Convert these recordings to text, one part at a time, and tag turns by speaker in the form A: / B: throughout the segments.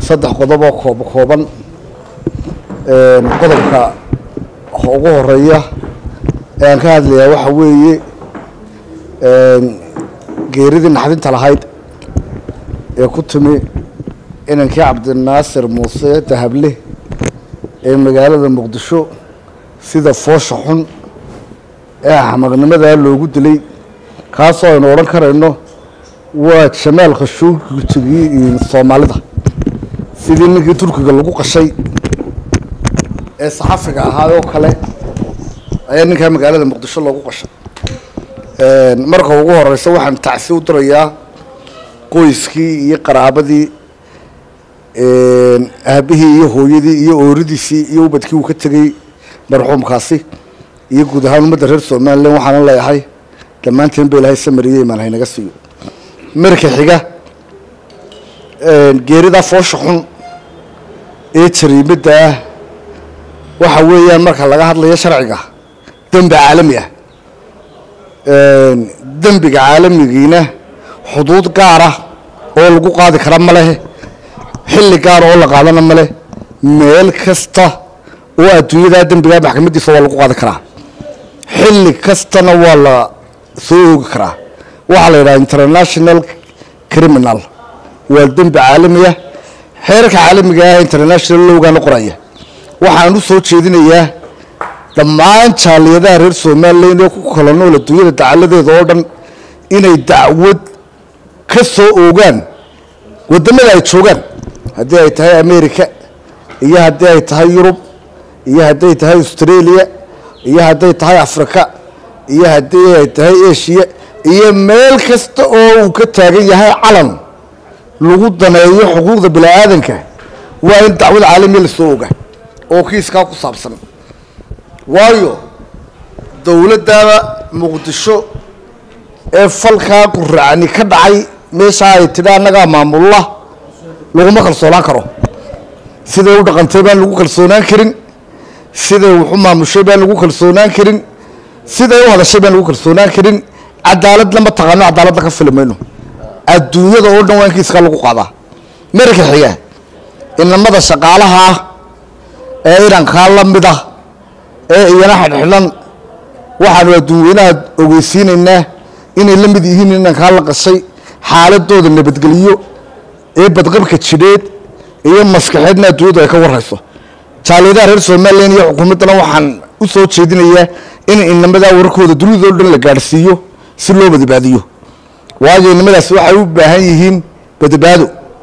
A: saddex qodob oo koob kooban qodobka ugu horeeya ee aan ka hadlayaa waxa weeye geeridii naxdinta lahayd ee ku timi inankii cabdinaasir muuse dahable ee magaalada muqdisho sida foosha xun ee axmaqnimadaa loogu dilay kaasoo aynu odhan karayno waa jamaal khashuugii soomaalida sidii ninkii turkiga lagu qashay ee saxafiga ahaa oo kale ayaa ninkaa magaalada muqdisho loogu qashay marka ugu horeysa waxaan tacsi u dirayaa qoyskii iyo qaraabadii aabihii iyo hooyadii iyo ooridiisii iyo ubadkii uu ka tegey marxuumkaasi iyo guud ahaan ummadda reer somalilan waxaana leeyahay dhammaanteen ba ilahay samariye imaan haynaga siiyo marka xiga geeridaa foosha xun ee jariimada ah waxa weeyaan marka laga hadlayo sharciga dembi caalami ah dembiga caalamigiina xuduud gaara oo lagu qaadi kara ma leh xilli gaara oo la qaadana ma leh meel kasta oo adduunyadaa dembigaa maxkamadiisa waa lagu qaadi karaa xilli kastana waa la soo oogi karaa waxaa la yidhaha international criminal waa dembi caalamiya xeerarka caalamiga ah international lowgaana qoraya waxaan u soo jeedinayaa dhammaan jaaliyadaha reer somalilan ee ku kala nool adduunyada dacaladeeda oo dhan inay dacwad ka soo oogaan wadamada ay joogaan haddii ay tahay america iyo haddii ay tahay yurub iyo hadday tahay australia iyo hadday tahay africa iyo haddii ay tahay asia iyo meel kasta oo uu ka taagan yahay calan lagu daneeyo xuquuqda bini aadanka waa in dacwad caalamiya lasoo oga oo kiiskaa ku saabsan waayo dowladdaada muqdisho ee falkaa quracni ka dhacay meeshaa ay tidhi annagaa maamulla laguma kalsoonaan karo siday u dhaqantay baan lagu kalsoonaan karin siday waxu maamushay baan lagu kalsoonaan karin siday u hadashay baan lagu kalsoonaan karin cadaaladna ma taqaano cadaaladna ka fili mayno adduunyada oo dhan waa in kiiskaa lagu qaadaa marka xiga inamada shaqaalaha ah ee irankaa la mid ah ee iyana xidhxidhan waxaanu adduunweynaha ogeysiinaynaa inay la mid yihiin inankaa la qashay xaaladooda nabadgeliyo ee badqabka jidheed iyo maskaxeedna adduunyadu ay ka warayso jaaliyadaha reer somalilan iyo xukuumaddana waxaan u soo jeedinayaa in inamadaa wararkooda dunidao dhan la gaadhsiiyo si loo badbaadiyo waayo inamadaasi waxay u baahan yihiin badbaado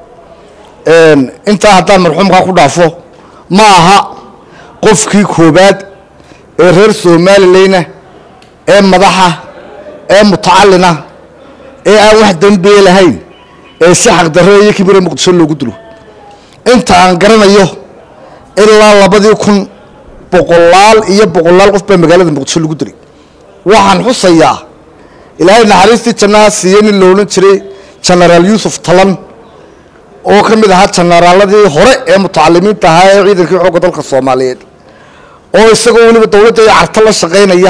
A: intaa haddaan marxuumkaa ku dhaafo ma aha qofkii koobaad ee reer somalilayna ee madaxa ee mutacalina ee aan wax dambee lahayn ee si xaqdarre iyo kibire muqdisho loogu dilo inta aan garanayo ilaa labadii kun boqolaal iyo boqolaal qof baa magaalada muqdisho lagu dilay waxaan xusayaa ilaahay naxariistii jannaha siiye nin lo odhan jiray genaraal yuusuf talan oo ka mid ahaa janaraaladii hore ee mutacalimiinta ahaa ee ciidankii xoogga dalka soomaaliyeed oo isagoo weliba dowladda iyo carto la shaqaynaya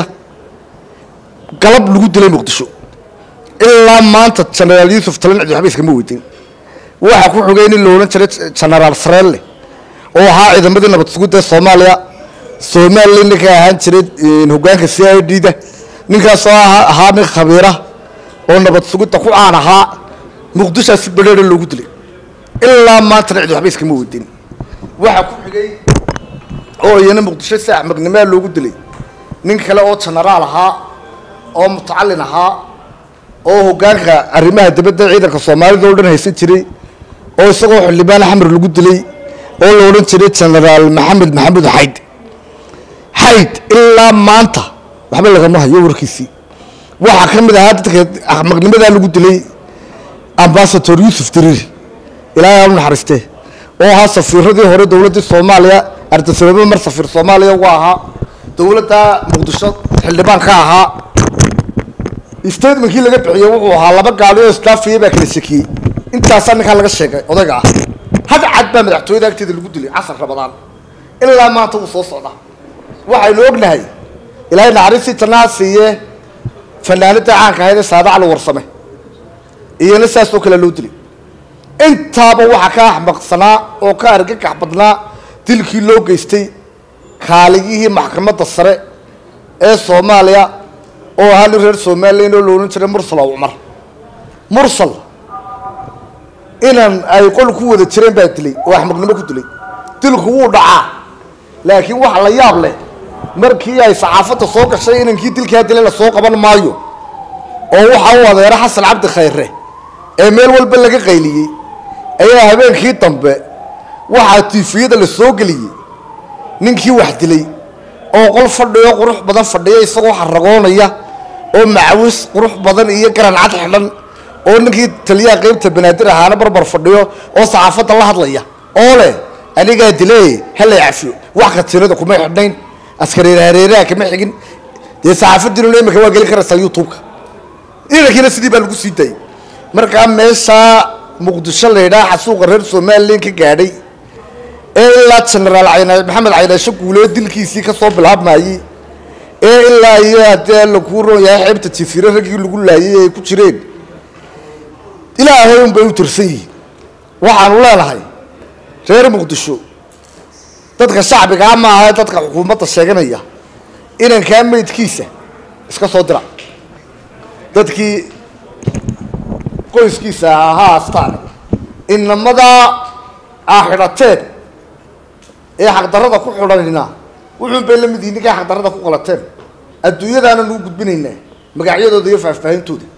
A: galab lagu dilay muqdisho ilaa maanta genaraal yuusuf talan cidi waxba iskama weydin waxaa ku xogay nin lo odhan jiray genaraal sareelle oo ahaa ciidamadii nabad sugidda ee soomaaliya somalilan ninka ahaan jiray hogaanka c i d da ninkaasoo ahaa nin khabiira oo nabad sugidda ku caan ahaa muqdishaa si badheera loogu dilay ilaa maantana cidi waxba iskama weydin waxaa ku xigay oo iyana muqdisho si axmaqnimaa loogu dilay nin kale oo genaraal ahaa oo mutacalin ahaa oo hogaanka arrimaha dibadda ciidanka soomaalida oo dhan haysan jiray oo isagoo xildhibaan xamar lagu dilay oo la odhan jiray genaraal maxamed maxamuud xayd xayd ilaa maanta waxba lagama hayo warkiisii waxaa ka mid ahaa dadka axmaqnimadaa lagu dilay ambasador yuusuf diriir ilaahay aan u naxariistee oo ahaa safiiradii hore dowladdii soomaaliya ardasababo mar safiir soomaaliya uga ahaa dowladda muqdisho xildhibaan ka ahaa statementkii laga bixiyey wuxuu ahaa laba gaali oo islaafiya baa kala shekiyey intaasaa ninkaa laga sheegay odayga ah had cad baa madaxtooyada agteeda lagu dilay casar rabadaan ilaa maanta wuu soo socdaa waxaynu ognahay ilaahay naxariistii jannaha siiye fanaanada caanka ahayd ee saadac la warsame iyana saasoo kale loo dilay intaaba waxaa ka axmaqsanaa oo ka argagax badnaa dilkii loo geystay kaaligihii maxkamadda sare ee soomaaliya oo ahaa nin reer somalilan oo la odhan jiray mursal oo cumar mursal inan ay qol ku wada jireen baa dilay oo axmaqnimo ku dilay dilku wuu dhacaa laakiin waxa la yaab leh markii ay saxaafadda soo gashay inankii dilkaa dilay la soo qaban maayo oo waxa u adeero xasan cabdi khayre ee meel walba laga qayliyey ayaa habeenkii dambe waxaa tiifiyada la soo geliyey ninkii wax dilay oo qol fadhiyo qurux badan fadhiya isagoo xaragoonaya oo macawis qurux badan iyo garan cad xidhan oo ninkii taliyaha qeybta banaadir ahaana barbar fadhiyo oo saxaafadda la hadlaya oo leh anigaa dilay hala cafiyo wax katiinada kuma xidhnayn askareer hareeraha kama xigin dee saxaafadiinuna imika waa geli karaysaa youtube-ka inankiina sidii baa lagu sii daayey markaa meeshaa muqdisho la yidhaha xasuuqa reer somalilan ka gaadhay ee ilaa genaraal cayna maxamed caynaasho guulee dilkiisii ka soo bilaabmayey ee ilaa iyo haddee lakuu roon yahay xeebta jifire raggii lagu laayay ay ku jireen ilaahay un bay u tirsan yihiin waxaanu leenahay reer muqdisho dadka shacbigaa ma aha dadka xukuumadda sheeganaya inankaa meydkiisa iska soo dira dadkii qoyskiisa ahaa astaan inamadaa aa xidhateen ee xaqdarrada ku xidhanina wuxuun bay la mid yihin ninkay xaqdarrada ku qalateen adduunyadaana nagu gudbinaynaa magacyadooda iyo faahfaahintooda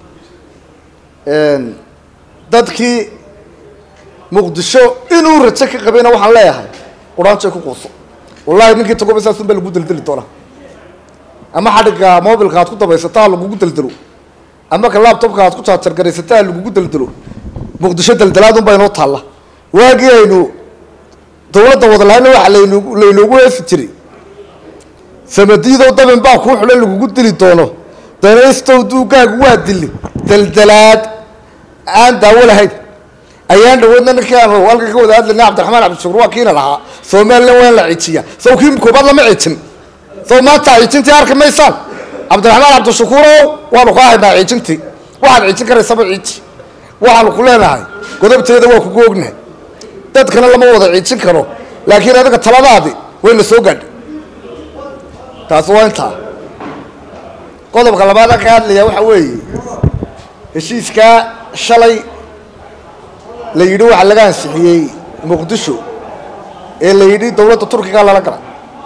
A: dadkii muqdisho inuu rajo ka qabayna waxaan leeyahay quraanjay ku quuso wallahi ninkii tagoba saasun baa lagu deldeli doonaa ama xadhigga mobilka aad ku dabaysata ha lagugu deldelo ama ka laptopka aad ku jaajargaraysata ha lagugu deldelo muqdisho deldelaadun baa inoo taalla waagii aynu dawladda wadalaana waxa laynu laynoogu heesi jiray samadiidow dabin baa kuu xulan lagugu dili doono danaystow duugaagu waa dili deldelaad aan daawo lahayn ayaan dhawoodna ninkii aan halka ka wada hadlayna cabdiraxmaan cabdishukur waa kiina lahaa somalilan waa in la cijiya saw kii koobaad lama cijin saw maanta cijintii arki maysaan cabdiraxmaan cabdishukuurow waanu kaa haynaa cijintii waxaad cijin karaysaba ciji waxaanu ku leenahay godobteeda waa kugu ognahay dadkana lama wada cijin karo laakiin adiga taladaadi wayna soo gaadhay taasi waa intaa qodobka labaad aan ka hadlaya waxa weeye heshiiskaa shalay la yidhi waxaa laga ansixiyey muqdisho ee la yidhi dawladda turkiga lala gala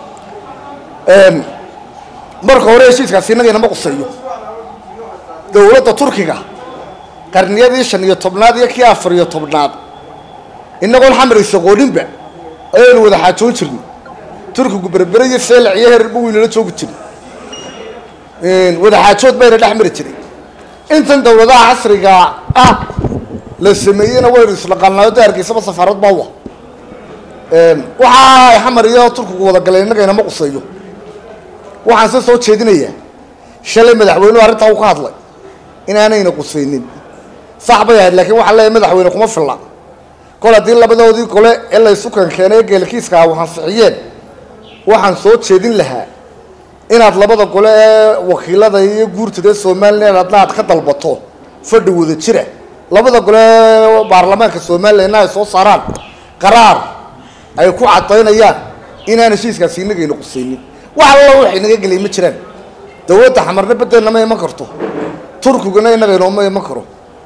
A: marka hore heshiiskaasi innaga inama quseeyo dawladda turkiga qarniyadii shan iyo tobnaad iyo kii afar iyo tobnaad inagoon xamaraysa qooninba ayaynu wada xaajoon jirnay turkigu berbere iyo seelac iyo hererba weynala joogi jiray wada xaajood bayna dhex mari jiray intan dawladaha casriga ah la sameeyeyna waynu isdhaqaanaayo de hargeysaba safaarad baa wa waxa ay xamar iyo turkigu wada galeen innaga inama quseeyo waxaan se soo jeedinayaa shalay madaxweynuhu arrintaa uu ka hadlay inaanayna qusaynin sax bay ahayd laakiin waxaan leeyahay madaxweyne kuma filla kol haddii labadoodii gole ee laysu kankeenay ee geelkiiska ah waxansixiyeen waxaan soo jeedin lahaa inaad labada gole ee wakiilada iyo guurtada ee somalilan adna aad ka dalbato fadhi wada jira labada gole ee baarlamaanka somalilanna ay soo saaraan qaraar ay ku cadaynayaan inaan heshiiskaasi inagayna qusaynin wax alla waxay naga gelay ma jiraan dawladda xamarna beddelna ma iman karto turkiguna inaga inooma iman karo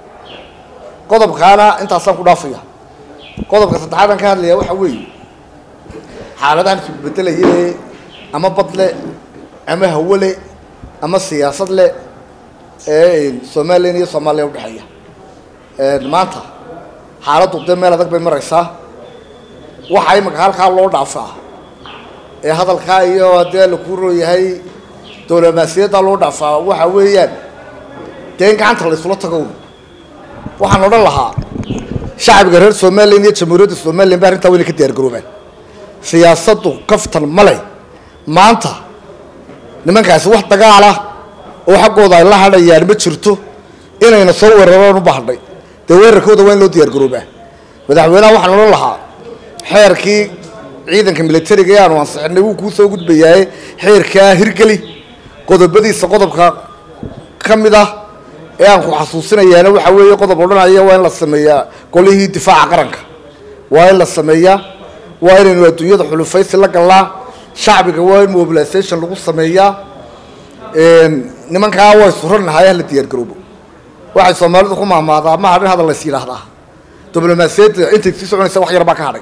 A: qodobkaana intaasaan ku dhaafaya qodobka saddexaad aan ka hadlaya waxa weeye xaaladahan isbedelaye ama bad le ama hawo le ama siyaasad le ee somalilan iyo soomaaliya udhexeeya maanta xaaladdu dee meel adag bay maraysaa waxa imika halkaa loo dhaafaa ee hadalkaa iyo haddee lakuu rooyahay dowlamaasiyaddaa loo dhaafaa waxa weeyaan dee in gacanta laysula tago waxaan odhan lahaa shacbiga reer somalilan iyo jamhuuriyadda somalilan ba arrintaa wayna ka diyaar garoobaan siyaasaddu kaftan male maanta nimankaasi wax dagaala oo xaggooda ay la hadhayaan ma jirto inayna soo weeraraan u bahdhay dee weerarkooda waa in loo diyaar garoobaa madaxweynaha waxaan odhan lahaa xeerkii ciidanka militariga ee aanu ansixinay wuu kuu soo gudbayaaye xeerkaa hirgeli qodobadiisa qodobka ka mid ah ee aan ku xasuusinayaana waxa weeye qodob odhanaya waa in la sameeyaa golihii difaaca qaranka waa in la sameeyaa waa inaynu adduunyada xulufaysi la gallaa shacbiga waa in mobilisation lagu sameeyaa nimankaa waa isuranahay hala diyaar garoobo waxay soomaalidu ku mahmaadaa ma hadhin hadal lays yidhaahdaa diblomaasiyadda intay sii soconaysa wax yar baa ka hadhay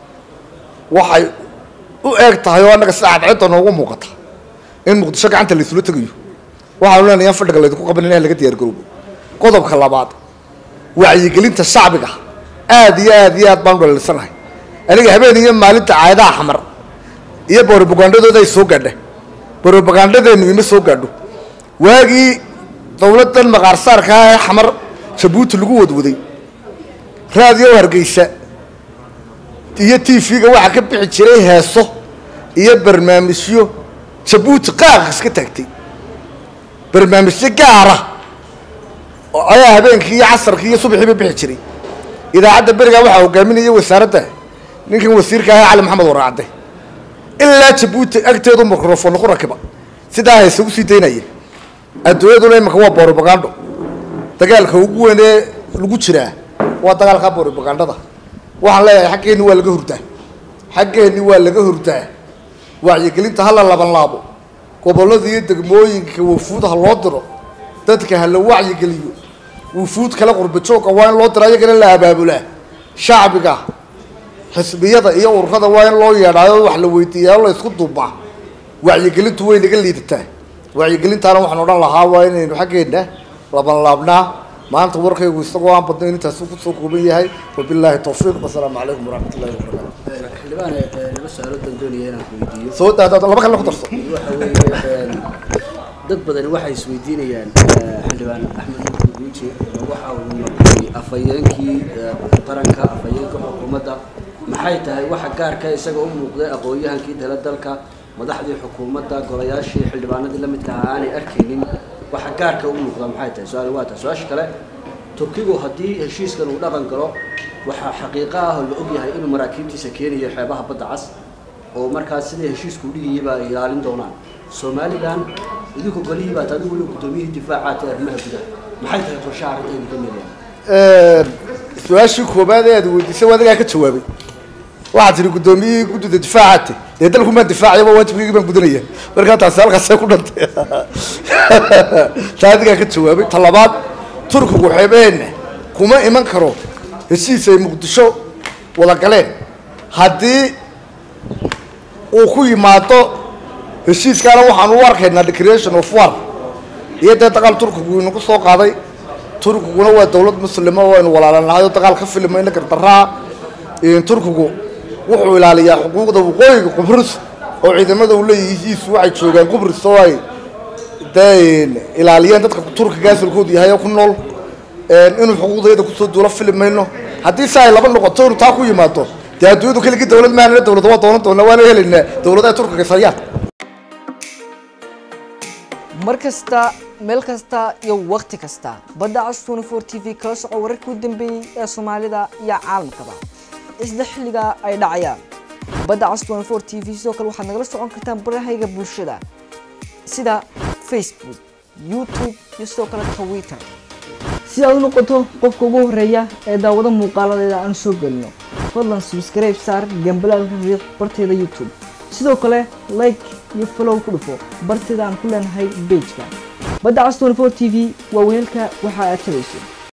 A: waxay u eeg tahay oo annaga sida cadceedda noogu muuqata in muqdisho gacanta laysula tegayo waxaanu leenahay in fadhiga laydinku qaban in laga diyaar garoobo qodobka labaad wacyigelinta shacbiga aad iyo aad iyo aad baan u dhaliilsanahay aniga habeen iyo maalinta caayadaha xamar iyo borobagandadooda ay soo gaadha borobagandadeennu ima soo gaadho waagii dawladdan maqaarsaarka ah ee xamar jabuuti lagu wadwaday raadiyo hargeysa iyo t v-ga waxaa ka bixi jiray heeso iyo barnaamijyo jabuuti qaaq iska taagtay barnaamijyo gaara oo ayaa habeenkii iyo casarkii iyo subaxiiba bixi jiray idaacadda berigaa waxaa hogaaminaya wasaaradda ninkan wasiirka ah cali maxamed waraacde ilaa jabuuti agteedu microfon ku rakiba sidaa hayse usii daynaya adduunyaduna imanka waa borobagando dagaalka ugu weyn ee lagu jiraa waa dagaalka borobagandada waxaan leeyahay xaggeenni waa laga hurdaa xaggeenni waa laga hurdaa wacyigelinta hala laban laabo gobollada iyo degmooyinka wafuud ha loo diro dadka ha la wacyigeliyo wufuud kale qurbajoogka waa in loo diro ayagana la abaabulaa shacbiga xisbiyada iyo ururada waa in loo yeedhaayo wax la weydiiyaa o la isku duubaa wacyigelintu way naga liidataa wacyigelintaana waxaan odhan lahaa waa inaynu xaggeenna laban laabnaa maanta warkaygu isagoo aan badnayn intaasuu kusoo kooban yahay wabilaahi tawfiiq wasalaamu calaykum waraxmat ullahi wabarakaatu
B: xildhibaan laba su-aalood baan doonaya inaan ku weydiiyo
A: soo daadaado laba kale ku darso
B: waxa weeye dad badani waxay isweydiinayaan xildhibaan axmed nuur guuji waxa uu noqday afhayeenkii qaranka afhayeenka xukuumadda maxay tahay waxa gaarka isaga u muuqday aqoon-yahankii tala dalka madaxdii xukuumadda golayaashii xildhibaanadii la midka ahaa aanay arkaynin waxa gaarka u muuqda maxay tahay su-aal waa tahay su-aasha kale turkigu haddii heshiiskan uu dhaqan galo waxaa xaqiiqo ah oo la ogyahay inuu maraakiibtiisa keenayo xeebaha badda cas oo markaas sidai heshiisku dhigayaba ay ilaalin doonaan somalilan idinku golihii baat adigu weli guddoomiyihii difaacaata arrimaha gudaha maxay tahay qorshaha arrinta idinka meelayaan
A: su-aashii koobaad ee aad weydiisay waa adigaa ka jawaabay waxaad tihi guddoomiyihii guddida difaacaate dee dalku maan difaacayaba waajibkaygii baan gudanaya markaa taasi halkaasay ku dhantay taa adigaa ka jawaabay ta labaad turkigu xeebaheenna kuma iman karo heshiis ay muqdisho wada galeen haddii uu ku yimaado heshiiskaana waxaan u arkaynaa declaration of war iyo dee dagaal turkigu inagu soo qaaday turkiguna waa dawlad muslima oo aynu walaalanahay oo dagaal ka filimayna gardaraa turkigu wuxuu ilaaliyaa xuquuqda waqooyiga qubris oo ciidamada uu leeyihiisu waxay joogaan qubris oo ay dee ilaaliyeen dadka turkiga asalkoodu yahay oo ku nool inuu xuquuqdayada kusoo duulo fili mayno haddii si ay laba noqoto inuu taa ku yimaado dee adduunyadu keligii dawlad maahana dawlada waa doonan doonaa waana helaynaa dawladaha turkiga sayaan
C: mar kasta meel kasta iyo wakhti kasta badda cas twenty four t v kala soco wararkii u dambeeyey ee soomaalida iyo caalamkaba isla xilliga ay dhacayaan badda cas twenty four t v sidoo kale waxaad nagala socon kartaan barahayga bulshada sida facebook youtube iyo sidoo kale twitter si aad u noqoto qofka ugu horeeya ee daawado muuqaaladeeda aan soo gelino fadlan subscribe saar gambalaalka riiq barteeda youtube sidoo kale like iyo follow ku dhufo barteeda aan ku leenahay bejka badda cas twenty four t v waa weelka waxa aad tabayso